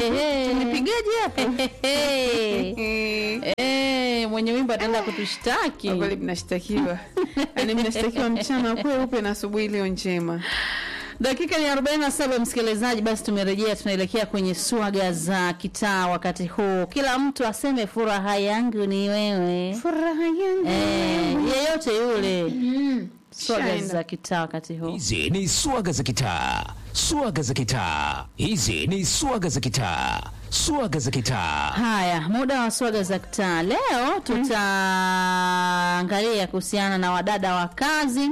Ehe. tumepigaje hapo Ehe. Eh, mwenye wimbo ataenda kutushtaki. Kwa kweli mnashtakiwa yaani mnashtakiwa mchana kweupe na asubuhi iliyo njema Dakika ni 47 msikilizaji, basi tumerejea, tunaelekea kwenye swaga za kitaa. Wakati huu kila mtu aseme furaha yangu ni wewe, furaha yangu eh, yeyote yule. Swaga Shaenda. za kitaa wakati huu. Hizi ni swaga za kitaa, swaga za kitaa. Hizi ni swaga za kitaa, swaga za kitaa. Haya, muda wa swaga za kitaa. Leo tutaangalia kuhusiana na wadada wa kazi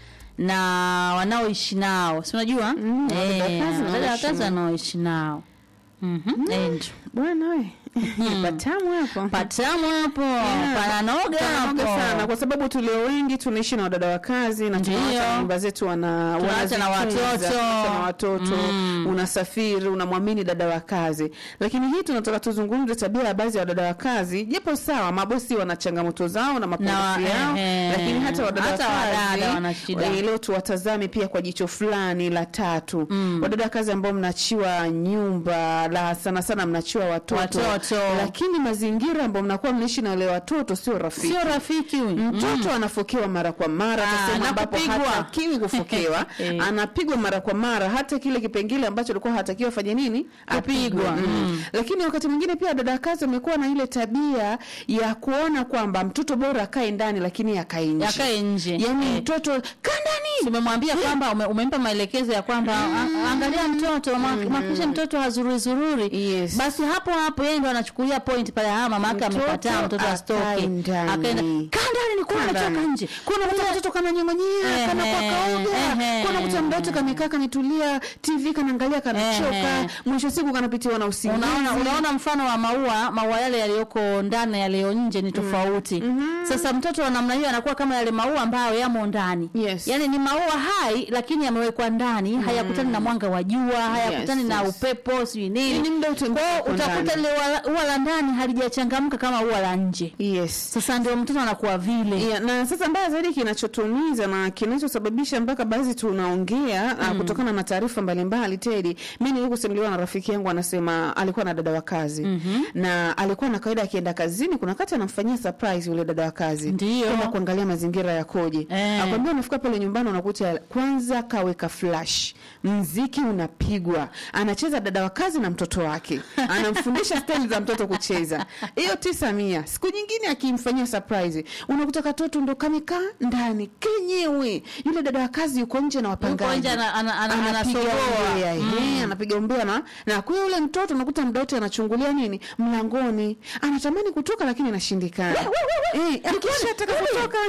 na wanaoishi nao, si unajua Mm, wadada wa Eh, kazi na wadada wa wanaoishi kazi nao. wanaoishi nao. Mhm, Andrew. bwana we patamu hapo Patamu hapo, pananoga Panaoga sana hapo. kwa sababu tulio wengi tunaishi na wadada wa kazi na Ndio. tunaacha nyumba zetu wana Tunaacha na wanazitunza, watoto. tunaacha na watoto Mm. unasafiri unamwamini dada wa kazi lakini hii tunataka tuzungumze tabia ya baadhi ya wadada wa kazi japo sawa mabosi wana changamoto zao na mapungufu Na, yao ehe. lakini hata wadada Hata wa wadada wana kazi shida. eh, leo tuwatazame pia kwa jicho fulani la tatu wadada wa kazi ambao mnachiwa nyumba la sana sana mnachiwa watoto, Watoto. lakini mazingira ambao mnakuwa mnaishi na wale watoto sio rafiki Sio rafiki huyu. mtoto anafokewa mara kwa mara Ah, sehemu na ambapo kupigwa. hatakiwi kufokewa Eh. anapigwa mara kwa mara hata kile kipengele ambacho alikuwa hatakiwa afanye nini Kupigwa. Apigwe. Mm. lakini wakati mwingine pia dada kazi amekuwa na ile tabia ya kuona kwamba mtoto bora akae ndani lakini akae nje Yakae nje. yani Eh. mtoto kaa ndani umemwambia kwamba ume, umempa maelekezo ya kwamba a- angalia mtoto makisha mtoto hazururi zururi Yes. basi hapo hapo yeye ndo anachukulia point pale ah mama yake Mtoto amekataa mtoto akae asitoke ndani. akaenda kaa ndani ni kuwa Kaa ametoka ndani. nje kuna kuta mtoto kananyongonyea Ehe, kana kwa kaoga ehe. kuna kuta mdoto kamekaa kanitulia tv kanaangalia kanachoka Ehe. mwisho siku kanapitiwa na usingizi unaona unaona mfano wa maua maua yale yaliyoko ndani na yaliyo nje ni tofauti sasa mtoto wa namna hiyo anakuwa kama yale maua ambayo yamo ndani Yes. yaani ni maua hai lakini yamewekwa ndani hayakutani na mwanga wa jua hayakutani Yes, na yes. upepo sijui Ni nini muda utembea Kwa hiyo uko utakuta ndani. lile ua- ua la ndani halijachangamka kama ua la nje yes sasa ndio mtoto anakuwa vile Yeah, na sasa mbaya zaidi kinachotumiza na kinachosababisha mpaka baadhi tunaongea mm. kutokana na taarifa mbalimbali Tedi, mi nilikusimuliwa na rafiki yangu anasema alikuwa na dada wa kazi mm-hmm. na alikuwa na kawaida akienda kazini, kuna wakati anamfanyia surprise yule dada wa kazi Ndio. kwenda kuangalia mazingira yakoje. Eh. Akwambia unafika pale nyumbani unakuta kwanza kaweka flash, mziki unapigwa, anacheza dada wa kazi na mtoto wake, anamfundisha staili za mtoto kucheza. Hiyo tisa mia. Siku nyingine akimfanyia surprise, unakuta katoto ndo kamekaa ndani kenyewe, yule dada wa kazi yuko nje na wapangaji, nje ana- ana- ana- Anapiga anasogoa. umbea, ehe, anapiga umbea na na kwa hiyo yule mtoto unakuta muda wote anachungulia nini mlangoni, anatamani kutoka lakini inashindikana. Eh, akishataka kutoka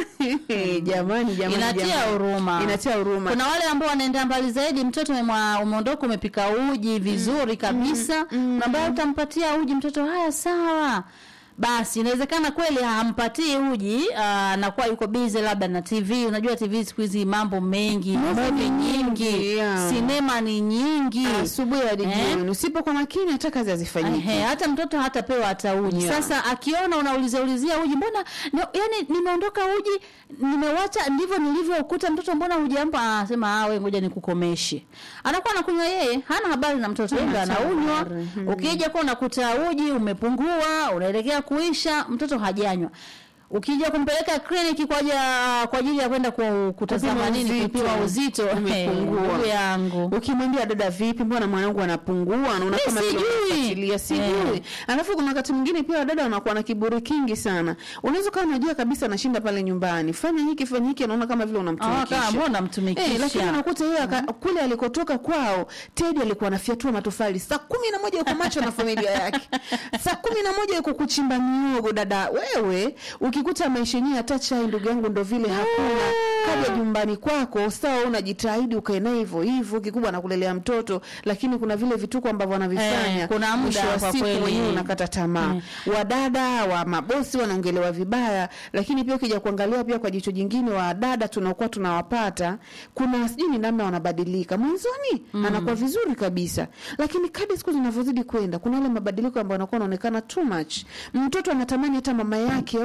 jamani, jamani, inatia jamani. huruma inatia huruma. kuna wale ambao wanaenda mbali zaidi mtoto umemwa- umeondoka umepika uji vizuri kabisa mm, ambaye utampatia uji mtoto haya sawa basi inawezekana kweli hampatii uji ah, anakuwa yuko bize labda na tv unajua tv siku hizi mambo mengi Movie movie nyingi nyingi, yeah. sinema ni nyingi asubuhi hadi Eh? jioni, usipokuwa makini hata kazi hazifanyiki. Ehe, hata mtoto hatapewa hata uji Yeah. sasa akiona unaulizia ulizia uji mbona no, yani nimeondoka uji nimewacha ndivyo nilivyoukuta mtoto mbona hujampa anasema ah wewe ngoja nikukomeshe anakuwa anakunywa yeye hana habari na mtoto yeye ndo Hana anaunywa habari. ukija kwa unakuta uji umepungua unaelekea kuisha mtoto hajanywa ukija kumpeleka kliniki kwa ajili ya- kwa ajili ya kwenda ku- kutazama Kupima nini uzito. kupima uzito Umepungua. ndugu yangu ukimwambia dada vipi mbona mwanangu anapungua anaona Eh, kama vile sijui. unafuatilia sijui Eh. alafu kuna wakati mwingine pia wadada wanakuwa na kiburi kingi sana unaweza kama unajua kabisa anashinda pale nyumbani fanya hiki fanya hiki anaona kama vile Ah, kama unamtumikisha mbona Eh, mtumikisha lakini unakuta yeye aka- kule alikotoka kwao Teddy alikuwa anafyatua matofali saa kumi na moja yuko macho na familia yake saa kumi na moja yuko kuchimba miogo dada wewe ukikuta maisha yenyewe hata chai ndugu yangu ndo vile hakuna kaja nyumbani kwako sawa unajitahidi ukae naye hivyo hivyo kikubwa anakulelea mtoto lakini kuna vile vituko ambavyo wanavifanya Eh, kuna muda mwisho wa kwa siku kweli. mwenyewe unakata tamaa wadada wa mabosi wanaongelewa vibaya lakini pia ukija kuangalia pia kwa jicho jingine wadada tunakuwa tunawapata kuna sijui ni namna wanabadilika mwanzoni anakuwa vizuri kabisa lakini kadri siku zinavyozidi kwenda kuna yale mabadiliko ambayo anakuwa anaonekana too much mtoto anatamani hata mama yake au baba yake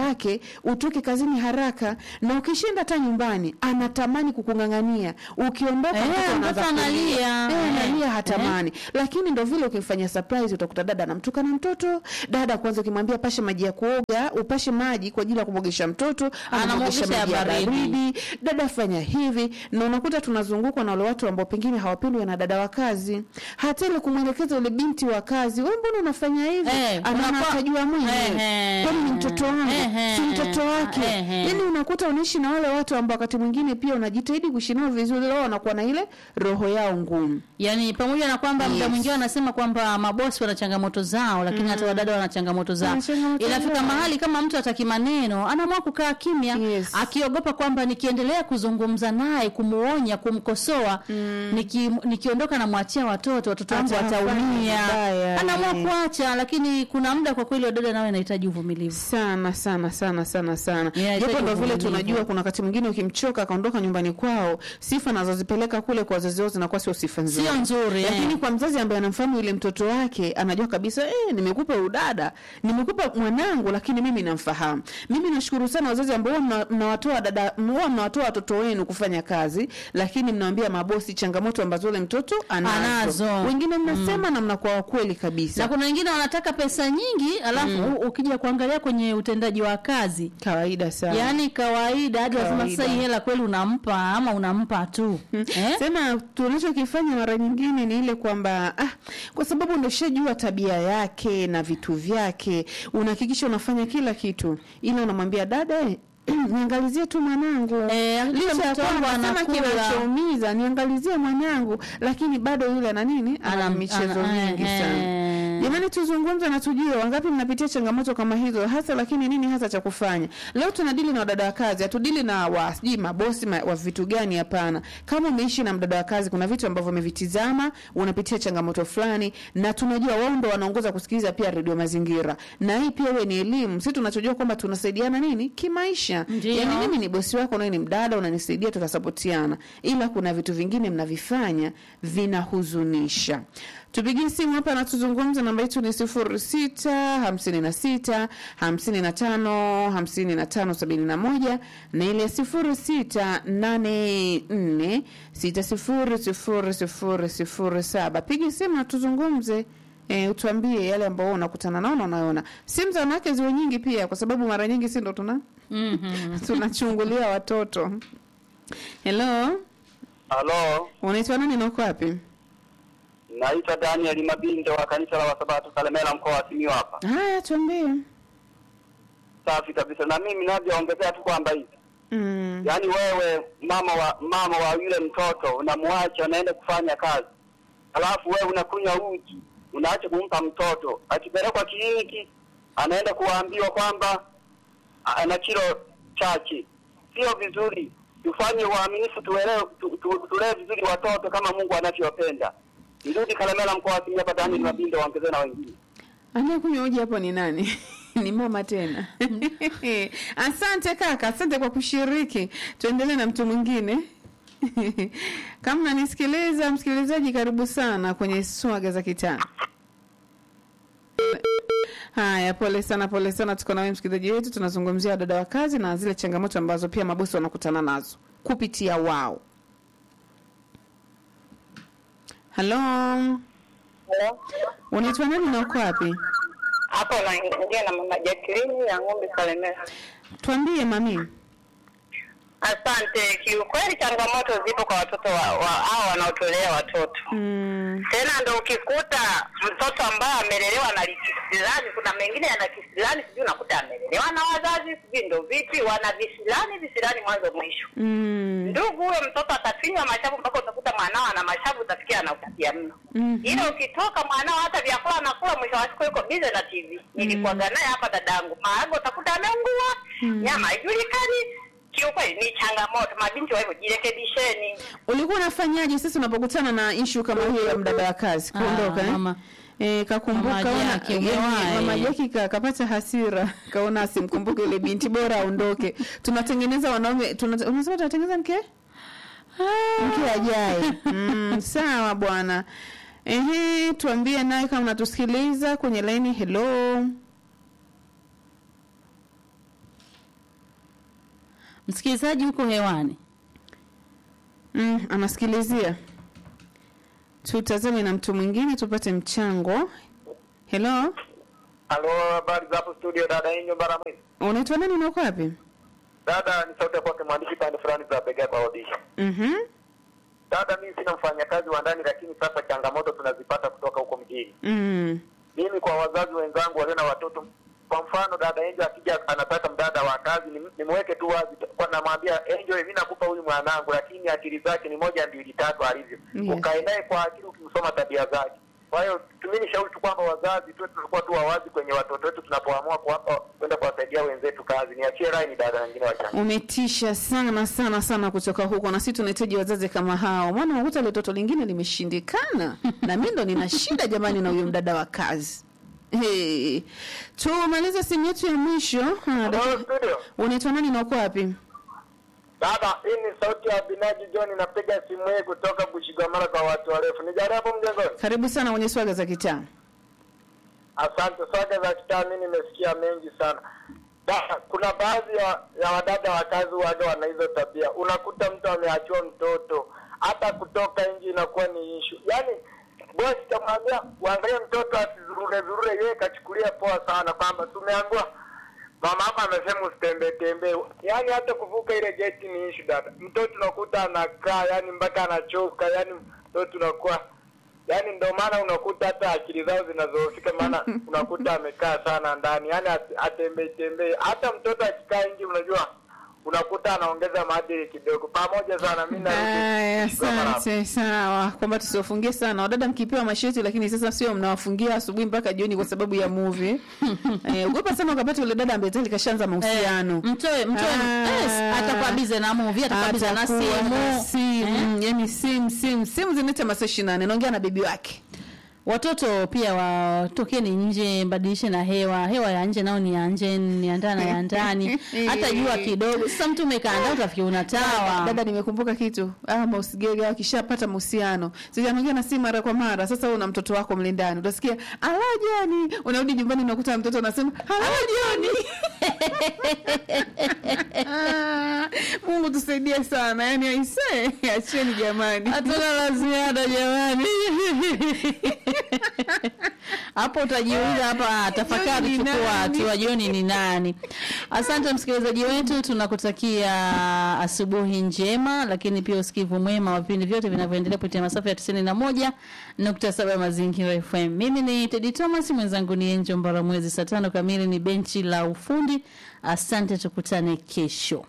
yake utoke kazini haraka na ukishinda hata nyumbani anatamani kukung'ang'ania ukiondoka Eh, mtoto anaanza mtoto analia. kulia. Eh, Eh. analia hatamani lakini ndo vile ukimfanyia surprise utakuta dada anamtukana mtoto dada kwanza ukimwambia pashe maji ya kuoga upashe maji kwa ajili ya kumwogesha mtoto anamwogesha Anamwogesha maji ya ya baridi. baridi dada fanya hivi na unakuta tunazungukwa na wale watu ambao pengine hawapendwi na dada wa kazi hata ile kumwelekeza ule binti wa kazi we mbona unafanya hivi Eh, anaona unakuwa- atajua mwenyewe Ehe. kwani ni mtoto wangu Ehe. si mtoto wake Ehe. yani unakuta unaishi na wale watu ambao wakati mwingine pia unajitahidi kuishi nao vizuri wao wanakuwa na ile roho yao ngumu Yaani pamoja na kwamba muda Yes. mwingine wanasema kwamba mabosi wana changamoto zao, lakini hata wadada wana changamoto zao. Wana changamoto Inafika zao. mahali kama mtu ataki maneno, anaamua kukaa kimya, Yes. akiogopa kwamba nikiendelea kuzungumza naye, kumuonya, kumkosoa, niki, nikiondoka namwachia watoto, watoto wangu Atawafanya wataumia. vibaya, Anaamua eh. kuacha, lakini kuna muda kwa kweli wadada nao inahitaji uvumilivu. sana sana sana sana sana Yeah, japo inahitaji ndo vile uvumilivu. tunajua kuna wakati mwingine ukimchoka akaondoka nyumbani kwao sifa anazozipeleka kule kwa wazazi wao zinakuwa sio sifa nzuri Sio nzuri, eh. lakini kwa mzazi ambaye anamfahamu yule mtoto wake anajua kabisa eh, nimekupa udada nimekupa mwanangu lakini mimi namfahamu mimi nashukuru sana wazazi ambao huwa mna- mnawatoa dada huwa mnawatoa watoto wenu kufanya kazi lakini mnawambia mabosi changamoto ambazo yule mtoto anazo, Anazo. wengine mnasema na mnakuwa wakweli kabisa Na kuna wengine wanataka pesa nyingi, alafu ukija kuangalia kwenye utendaji wa kazi kawaida sana yaani kawaida hadi wasema Kawaida. sasa hii hela kweli unampa ama unampa tu eh? sema tunachokifanya mara nyingine ni ile kwamba ah, kwa sababu undoshajua tabia yake na vitu vyake unahakikisha unafanya kila kitu ila unamwambia dada eh, niangalizie tu mwanangu Eh, hakikisha licha ya mtoto wangu kwamba sema anakula. kinachoumiza niangalizie mwanangu lakini bado yule ana nini ana Ana- michezo ana- mingi eh, sana eh. jamani tuzungumze na tujue wangapi mnapitia changamoto kama hizo hasa lakini nini hasa cha kufanya leo tunadili na wadada wa kazi hatudili na wa sijui mabosi ma, wa vitu gani hapana kama umeishi na mdada wa kazi kuna vitu ambavyo umevitizama unapitia changamoto fulani na tunajua wao ndo wanaongoza kusikiliza pia redio mazingira na hii pia we ni elimu si tunachojua kwamba tunasaidiana nini kimaisha Ndio. yani mimi ni bosi wako nawe ni mdada unanisaidia tutasapotiana ila kuna vitu vingine mnavifanya vinahuzunisha tupigie simu hapa na tuzungumze namba yetu ni sifuri sita hamsini na sita hamsini na tano hamsini na tano sabini na moja na ile sifuri sita nane nne sita sifuri sifuri sifuri sifuri saba piga simu na tuzungumze E, utuambie yale ambao unakutana nao na unaona simu za wanawake ziwe nyingi pia kwa sababu mara nyingi si ndo tuna Mhm. tunachungulia watoto helo Halo, unaitwa nani na uko wapi naitwa Daniel Mabinde wa kanisa la Wasabato Kalemela mkoa wa Simiyu hapa. haya tuambie Safi kabisa. Na mimi navyoongezea tu kwamba hivi, mm. yaani wewe mama wa mama wa yule mtoto unamwacha anaenda kufanya kazi, alafu wewe unakunywa uji, unaacha kumpa mtoto, akipelekwa kliniki anaenda kuambiwa kwamba ana kilo chache. Sio vizuri. Tufanye uaminifu, tuelewe, tu, tu, tulee vizuri watoto kama Mungu anavyopenda. Nirudi Kalemela mkoa wa Simiyu hapa, Daniel Mabinde waongezee na wengine. anayekunywa uji hapo ni nani ni mama tena asante kaka asante kwa kushiriki tuendelee na mtu mwingine kama unanisikiliza msikilizaji karibu sana kwenye swaga za kitaa haya pole sana pole sana tuko nawe msikilizaji wetu tunazungumzia wadada wa kazi na zile changamoto ambazo pia mabosi wanakutana nazo kupitia wao halo Hello. unaitwa nani na uko wapi Hapo naingia na mama Jacqueline ya ng'ombe Kalemera. tuambie mami Asante. Kiukweli changamoto zipo kwa watoto wa, wa hao wanaotolea watoto mm. tena, ndo ukikuta mtoto ambaye amelelewa na kisilani, kuna mengine yana kisilani, sijui unakuta amelelewa na wazazi, sijui ndo vipi, wana visilani visilani mwanzo mwisho. Mm. Ndugu, huyo mtoto atafinywa mashavu mpaka utakuta mwanao ana mashavu, utafikia anautakia mno. Mhm. Ila ukitoka mwanao hata vyakula anakula, mwisho wa siku yuko bize na TV. Nilikuwaga naye hapa dadangu, maharage utakuta ameungua, nyama haijulikani. Kiukweli ni changamoto, mabinti wa hivyo jirekebisheni. ulikuwa unafanyaje sasa unapokutana na ishu kama hiyo ya mdada wa kazi Ah, kuondoka eh? mama. E, kakumbuka Mama ona- Jackie, eh, umewahi. mama Jackie ka, kapata hasira kaona asimkumbuke yule binti bora aondoke tunatengeneza wanaume tuna, unasema tunatengeneza mke mke ajaye mm, sawa bwana ehe tuambie naye kama unatusikiliza kwenye laini hello Msikilizaji huko hewani. Mm, anasikilizia. Tutazame na mtu mwingine tupate mchango. Hello, Halo, habari za hapo studio, dada Inyo Baramwezi. unaitwa nani na uko wapi? Dada, ni sauti ya kwake mwandishi pande fulani za Bega kwa Odisha. Mhm. Dada, mimi sina mfanyakazi wa ndani, lakini sasa changamoto tunazipata kutoka huko mjini. Mm. Mimi kwa wazazi wenzangu walio na watoto, kwa mfano dada Angel akija anataka mdada wa kazi, nim- nimweke tu wazi, kwa namwambia Angel, mimi nakupa huyu mwanangu, lakini akili zake ni moja mbili tatu alivyo. Yes. Ukae naye kwa akili, ukimsoma tabia zake. Kwa hiyo mimi nishauri tu kwamba wazazi tu tunakuwa tu wawazi kwenye watoto wetu tunapoamua kuwapa kwenda kuwasaidia wenzetu kazi. Niachie rai ni dada wengine wachanga. Umetisha sana sana sana kutoka huko, na sisi tunahitaji wazazi kama hao, maana unakuta ile toto lingine limeshindikana na mimi ndo nina shida jamani na huyo mdada wa kazi. Hey. Tumalize simu yetu ya mwisho. Ha, Hello, dada- studio. Unaitwa nani na uko wapi? Dada, hii ni sauti ya Binaji John, napiga simu hii kutoka Bushigamara kwa watu warefu. Nijaribu hapo mjengoni. Karibu sana kwenye swaga za kitaa. Asante. Swaga za kitaa, mimi nimesikia mengi sana. Dada, kuna baadhi ya, ya wadada wa kazi waga wana hizo tabia. Unakuta mtu ameachiwa mtoto, hata kutoka nje inakuwa ni ishu. Yaani bosi kamwambia uangalie mtoto asizurure zurure, yeye kachukulia poa sana kwamba tumeambiwa mama hapa amesema usitembee tembee. Yaani hata kuvuka ile geti ni issue dada. Mtoto unakuta anakaa yani mpaka anachoka, yani mtoto unakuwa yani, ndio maana unakuta hata akili zao zinazofika, maana unakuta amekaa sana ndani, yani at- atembei tembei. Hata mtoto akikaa nje, unajua unakuta anaongeza maadili kidogo. Pamoja sana, mimi Aya, narudi kwa mara. asante. Sawa, kwamba tusiwafungie sana wadada, mkipewa masheti, lakini sasa sio mnawafungia asubuhi mpaka jioni kwa sababu ya movie. Eh, ogopa sana ukapata yule dada ambaye tayari kashaanza mahusiano. Mtoe mtoe Ah. yes, atakuwa bize na movie, atakuwa bize na Atakuwa na simu. simu, yani simu simu simu zinaita masaa 24 naongea na bibi wake. Watoto pia watokeni nje, mbadilishe na hewa. Hewa ya nje nao ni ya nje, ni ya ndani na ya ndani. Hata jua kidogo. Sasa mtu umekaa ndani utafikiri unatawa. Dada, nimekumbuka kitu. Ah, mausigege akishapata mahusiano. Sasa anaongea na simu mara kwa mara. Sasa wewe una mtoto wako mle ndani. Utasikia, "Ala Joni." Unarudi nyumbani unakuta mtoto anasema, "Ala Joni." Ah, Mungu tusaidie sana. Yaani aisee, acheni jamani. Hatuna la ziada jamani. Hapo utajiuliza hapa, tafakari, Jioni ni chukua nani? hatua. Jioni ni nani? Asante msikilizaji wetu, tunakutakia asubuhi njema, lakini pia usikivu mwema wa vipindi vyote vinavyoendelea kupitia masafa ya tisini na moja nukta saba Mazingira FM. Mimi ni Tedi Thomas, mwenzangu ni Enjo Mbara. Mwezi saa tano kamili ni benchi la ufundi. Asante, tukutane kesho.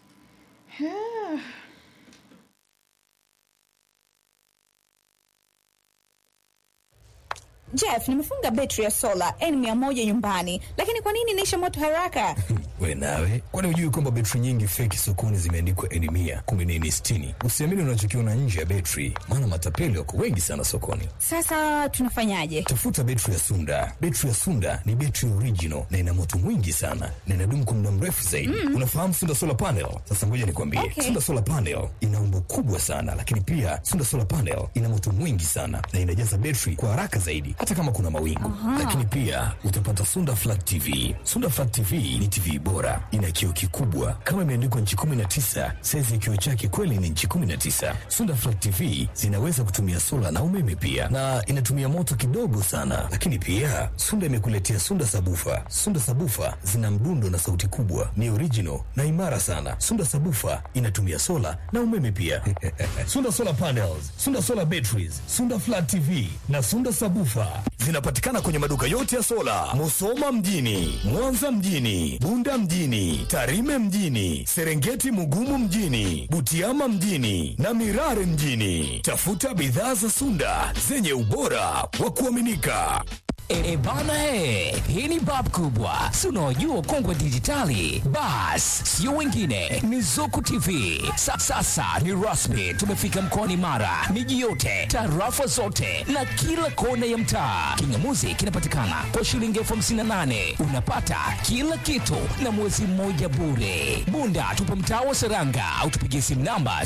Jeff, nimefunga betri ya sola N100 nyumbani, lakini kwa nini inaisha moto haraka? we nawe kwani hujui kwamba betri nyingi feki sokoni zimeandikwa eni mia kumi na eni sitini usiamini unachokiona nje ya betri maana matapeli wako wengi sana sokoni Sasa tunafanyaje? tafuta betri ya sunda betri ya sunda ni betri original na ina moto mwingi sana na inadumu kwa muda mrefu zaidi unafahamu sunda solar panel sasa ngoja nikwambie Okay. sunda solar panel ina umbo kubwa sana lakini pia sunda solar panel ina moto mwingi sana na inajaza betri kwa haraka zaidi hata kama kuna mawingu lakini pia utapata sunda flat tv sunda flat tv ni tv bora ina kioo kikubwa kama imeandikwa nchi 19 saizi ya kioo chake kweli ni nchi 19 sunda flat tv zinaweza kutumia sola na umeme pia na inatumia moto kidogo sana lakini pia sunda imekuletea sunda sabufa sunda sabufa zina mdundo na sauti kubwa ni original na imara sana sunda sabufa inatumia sola na umeme pia sunda solar panels sunda solar batteries sunda flat tv na sunda sabufa zinapatikana kwenye maduka yote ya sola musoma mjini mwanza mjini bunda mjini tarime mjini serengeti mugumu mjini butiama mjini na mirare mjini tafuta bidhaa za sunda zenye ubora wa kuaminika E bana e, hii ni bab kubwa, si unaojua kongwe dijitali. Bas, sio wengine, ni Zuku TV. Sa, sasa ni rasmi, tumefika mkoani Mara, miji yote, tarafa zote na kila kona ya mtaa. Kingamuzi kinapatikana kwa shilingi elfu hamsini na nane unapata kila kitu na mwezi mmoja bure. Bunda tupo mtaa wa Seranga au tupigie simu namba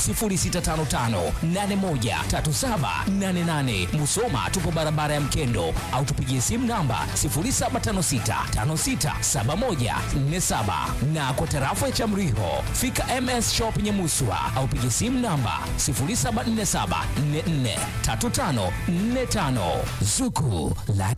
0655813788. Musoma tupo barabara ya Mkendo au tupigie simu simu namba 0756567147 na kwa tarafa ya Chamriho fika MS Shop Nyamuswa au piga simu namba 0747443545 Zuku la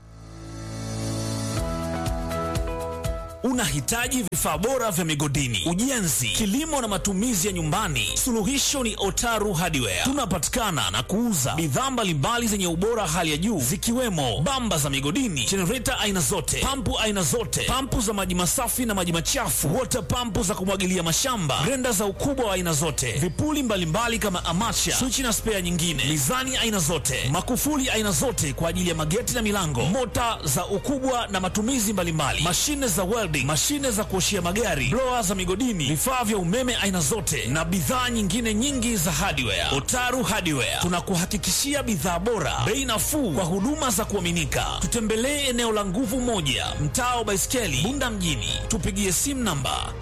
Unahitaji vifaa bora vya migodini, ujenzi, kilimo na matumizi ya nyumbani? Suluhisho ni Otaru Hardware. Tunapatikana na kuuza bidhaa mbalimbali zenye ubora hali ya juu zikiwemo bamba za migodini, jenereta aina zote, pampu aina zote, pampu za maji masafi na maji machafu, water pampu za kumwagilia mashamba, grenda za ukubwa wa aina zote, vipuli mbalimbali kama amacha, swichi na spea nyingine, mizani aina zote, makufuli aina zote kwa ajili ya mageti na milango, mota za ukubwa na matumizi mbalimbali, mashine za welding, mashine za kuoshia magari, blower za migodini, vifaa vya umeme aina zote na bidhaa nyingine nyingi za hardware. Otaru Hardware tunakuhakikishia bidhaa bora, bei nafuu kwa huduma za kuaminika. Tutembelee eneo la Nguvu Moja, mtaa wa Baiskeli, Bunda mjini. Tupigie simu namba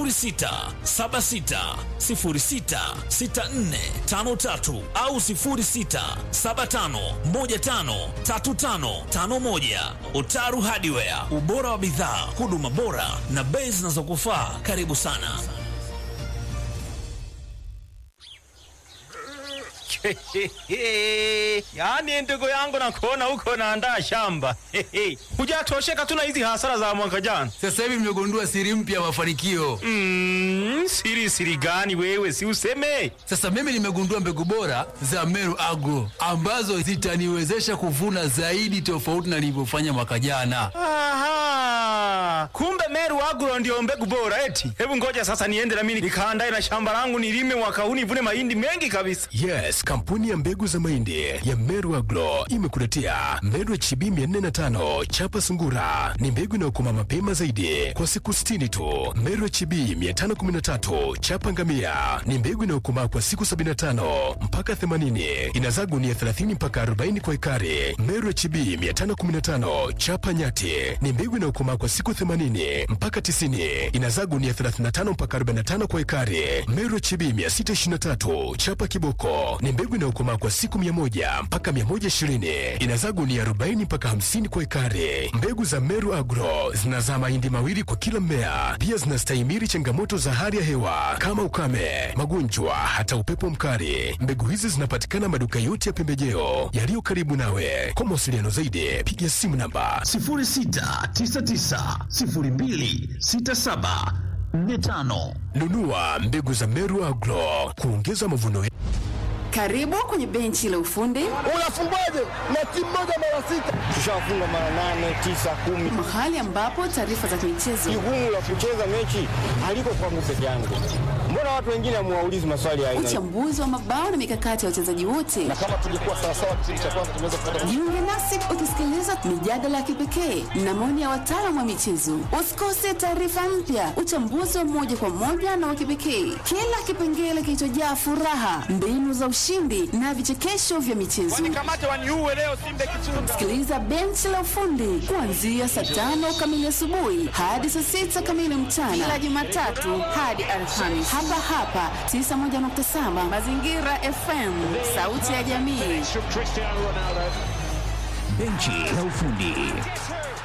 0676066453 au 0675153551. Otaru Hardware, ubora wa bidhaa, huduma bora na bei zinazokufaa. Karibu sana. yaani ndugu yangu nakuona huko naandaa shamba hujatosheka tu na hizi hasara za mwaka jana Sasa hivi mmegundua siri mpya ya mafanikio. mm, siri siri gani wewe si useme Sasa mimi nimegundua mbegu bora za Meru Agro ambazo zitaniwezesha kuvuna zaidi tofauti na nilivyofanya mwaka jana. Aha, kumbe Meru Agro ndio mbegu bora eti. Hebu ngoja sasa niende na mimi nikaandae na shamba langu nilime mwaka huu nivune mahindi mengi kabisa. Yes, kampuni ya mbegu za mahindi ya Meru Agro imekuletea Meru HB 405 chapa sungura. Ni mbegu inayokoma mapema zaidi kwa siku 60 tu. Meru HB 513 chapa ngamia ni mbegu inayokomaa kwa siku 75 mpaka 80. Inazaa gunia 30 mpaka 40 kwa ekari. Meru HB 515 chapa nyati ni mbegu inayokomaa kwa siku 80 mpaka 90. Inazaa gunia 35 mpaka 45 kwa ekari. Meru HB 623 chapa kiboko ni mbegu inayokomaa kwa siku 100 mpaka 120. Inazaa gunia 40 mpaka 50 kwa ekari. Mbegu za Meru Agro zinazaa mahindi mawili kwa kila mmea. Pia zinastahimili changamoto za hali ya hewa kama ukame, magonjwa, hata upepo mkali. Mbegu hizi zinapatikana maduka yote ya pembejeo yaliyo karibu nawe. Kwa mawasiliano zaidi, piga simu namba 0699026745. Nunua mbegu za Meru Agro kuongeza mavuno Karibu kwenye benchi la ufundi. Unafungwaje na timu moja mara sita? Tushafunga mara nane, tisa, kumi. Mahali ambapo taarifa za michezo. Jukumu la kucheza mechi haliko kwangu peke yangu. Mbona watu wengine hamuwaulizi maswali ya aina? Uchambuzi wa mabao na mikakati ya wachezaji wote. Na kama tungekuwa sawa sawa kipindi cha kwanza tungeweza kupata. Jiunge nasi ukisikiliza mijadala ya kipekee na maoni ya wataalamu wa michezo. Usikose taarifa mpya, uchambuzi wa moja kwa moja na wa kipekee, kila kipengele kilichojaa furaha, mbinu za ushindi na vichekesho vya michezo. Sikiliza benchi la ufundi kuanzia saa tano kamili asubuhi hadi saa sita kamili mchana kila Jumatatu hadi Alhamisi hapa hapa 91.7 Mazingira FM, sauti ya jamii. benchi la ufundi.